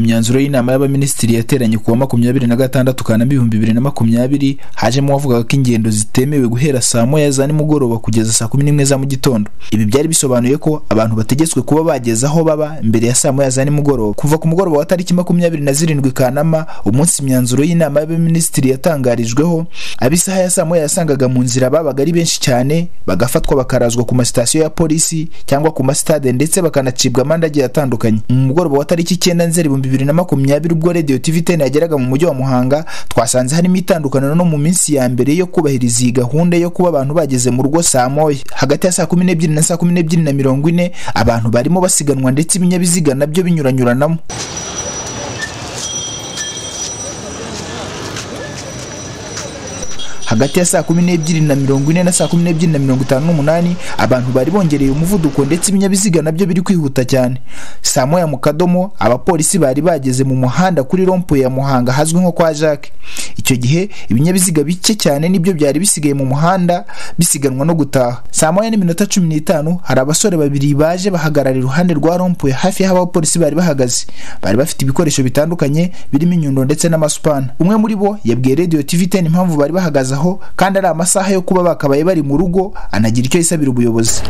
imyanzuro y'inama y'abaminisitiri yateranye ku wa makumyabiri na gatandatu Kanama ibihumbi bibiri na makumyabiri hajemo uwavugaga ko ingendo zitemewe guhera saa moya za nimugoroba kugeza saa kumi n'imwe za mu gitondo ibi byari bisobanuye ko abantu bategetswe kuba bageze aho baba mbere ya saa moya za nimugoroba kuva ku mugoroba wa tariki makumyabiri na zirindwi Kanama umunsi imyanzuro y'inama y'abaminisitiri yatangarijweho ab'isaha ya saa moya yasangaga mu nzira babaga ari benshi cyane bagafatwa bakarazwa ku masitasiyo ya polisi cyangwa ku masitade ndetse bakanacibwa amande agiye atandukanye mu mugoroba wa tariki icyenda nzeri ibihumbi bibiri na makumyabiri ubwo radiyo tivi teni yageraga mu mujyi wa muhanga twasanze harimo itandukaniro no mu minsi ya mbere yo kubahiriza iyi gahunda yo kuba abantu bageze mu rugo saa moya hagati ya saa kumi n'ebyiri na saa kumi n'ebyiri na mirongo ine abantu barimo basiganwa ndetse ibinyabiziga nabyo binyuranyuranamo hagati ya saa kumi n'ebyiri na mirongo ine na saa kumi n'ebyiri na mirongo itanu n'umunani abantu bari bongereye umuvuduko ndetse ibinyabiziga nabyo biri kwihuta cyane saa moya mu kadomo abapolisi bari bageze mu muhanda kuri rompo ya muhanga hazwi nko kwa jacques icyo gihe ibinyabiziga bike cyane nibyo byari bisigaye mu muhanda bisiganwa no gutaha saa moya n'iminota cumi n'itanu hari abasore babiri baje bahagarara iruhande rwa rompo hafi y'aho abapolisi bari bahagaze bari bafite ibikoresho bitandukanye birimo inyundo ndetse n'amasupana umwe muri bo yabwiye radiyo tivi teni impamvu bari bahagaze aho kandi ari amasaha yo kuba bakabaye bari mu rugo anagira icyo yisabira ubuyobozi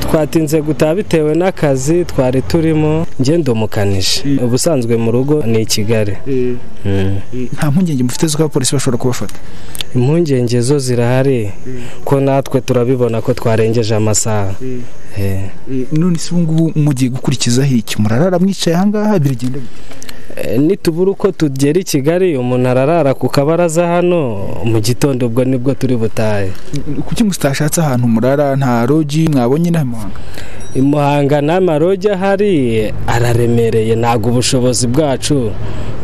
twatinze gutaha bitewe n'akazi twari turimo ngendo mukanishi ubusanzwe mu rugo ni i kigali nta mpungenge mufite z'uko abapolisi bashobora kubafata impungenge zo zirahari ko natwe turabibona ko twarengeje amasaha none se ubu ngubu mugiye gukurikizaho iki murarara mwicaye aha ngaha biragenda nitubura uko tugera i kigali umuntu ararara ku kabaraza hano mu gitondo ubwo nibwo turi butahe kuki mutashatse ahantu murara nta rogi mwabonye inaha muhanga imuhanga nta marogi ahari araremereye ntabwo ubushobozi bwacu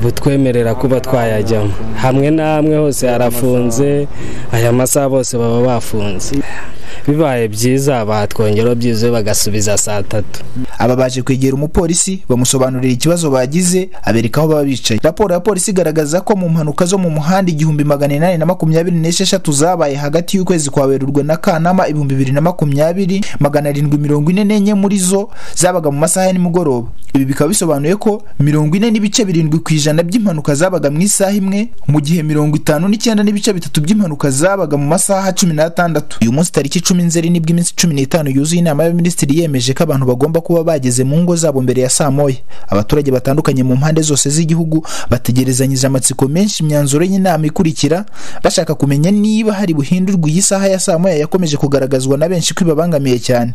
butwemerera kuba twayajyamo hamwe na hamwe hose harafunze aya masaha bose baba bafunze bibaye byiza batwongera byiza bagasubiza saa tatu aba baje kwegera umupolisi bamusobanurira ikibazo bagize abereka aho baba bicaye raporo ya polisi igaragaza ko mu mpanuka zo mu muhanda igihumbi magana inani na makumyabiri n'esheshatu zabaye hagati y'ukwezi kwa werurwe na kanama ibihumbi bibiri na makumyabiri magana arindwi mirongo ine n'enye muri zo zabaga mu masaha ya nimugoroba ibi bikaba bisobanuye ko mirongo ine n'ibice birindwi ku ijana by'impanuka zabaga mu isaha imwe mu gihe mirongo itanu n'icyenda n'ibice bitatu by'impanuka zabaga mu masaha cumi n'atandatu uyu munsi tariki icumi nzeri nibwo iminsi cumi n'itanu yuzuye inama y'abaminisitiri yemeje ko abantu bagomba kuba bageze mu ngo zabo mbere ya saa moya abaturage batandukanye mu mpande zose z'igihugu bategerezanyije amatsiko menshi imyanzuro y'inama ikurikira bashaka kumenya niba hari buhindurwe iyi saha ya saa moya yakomeje kugaragazwa na benshi ko ibabangamiye cyane